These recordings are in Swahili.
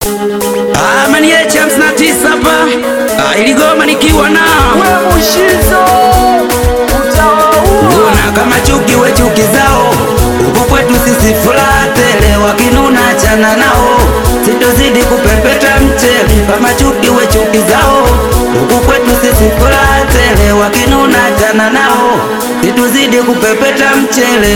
Amani ya champs na tisa hapa Ah, iligoma nikiwa na we Mushizo utawaua. Una kama chuki we chuki zao huku kwetu sisi furaha tele wakinuna chana nao sitozidi kupepeta mchele kama chuki we chuki zao huku kwetu sisi furaha tele wakinuna chana nao sitozidi kupepeta mchele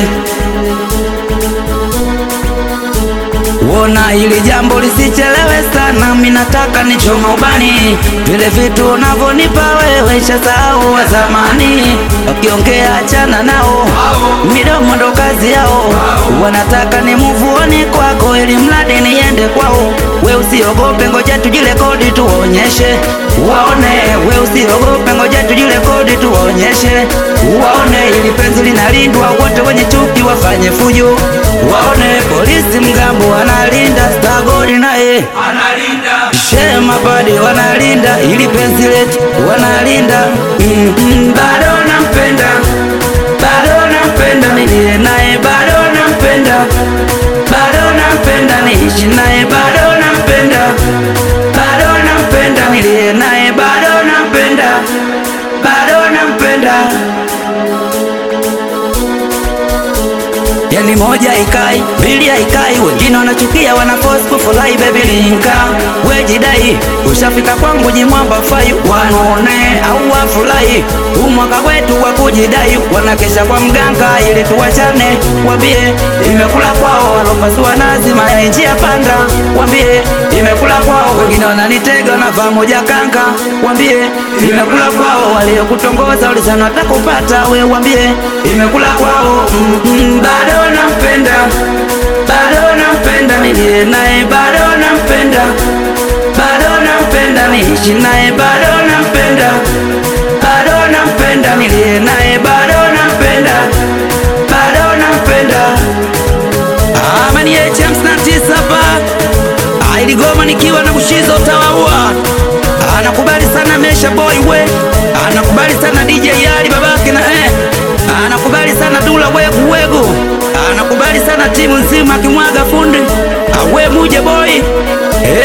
Wona ili jambo lisichelewe sana, minataka nichoma ubani vile vitu unavyonipa wewe, shasahau wa zamani. Wakiongea achana nao, midomo ndo kazi yao. Wanataka ni muvuoni kwako, ili mradi niende kwao. We usiogope, ngoja tujirekodi tuwaonyeshe waone. We usiogope, ngoja tujirekodi tuwaonyeshe waone, ili penzi linalindwa, wote wenye chuki wafanye fujo waone. Polisi mgambo wanalinda, stagori naye shema badi wanalinda, ili penzi letu wanalinda. Mm, mm, bado nampenda, bado nampenda, nilie naye bado nampenda, bado nampenda, niishi naye bado nampenda, bado nampenda, nilie naye bado nampenda, bado nampenda. Yani moja ikai, mbili haikai, wengine wanachukia wanaforce kufurahi baby linka. We jidai, ushafika kwangu jimwamba fai, wanaone au wafurahi. Huu mwaka wetu wa kujidai, wanakesha kwa mganga ili tuwachane. Wambie imekula kwao, walopasua nazi mayai njia panda. Wambie imekula kwao, wengine wananitega wanavaa moja kanga. Wambie imekula kwao, waliokutongoza ulisana watakupata. We wambie imekula kwao, mm, mm, bado nampenda, bado nampenda, nilie naye bado nampenda, bado nampenda, niishi naye bado nampenda, bado nampenda, nilie naye bado nampenda, bado nampenda. Amani ya champs na tisa hapa Ah, iligoma nikiwa na Bushizo utawaua. Anakubali sana Mesha Boy we, anakubali sana DJ Ali babake na eh, anakubali sana Dula wegu wegu, anakubali sana timu nzima kimwaga fundi awe muje boy eh,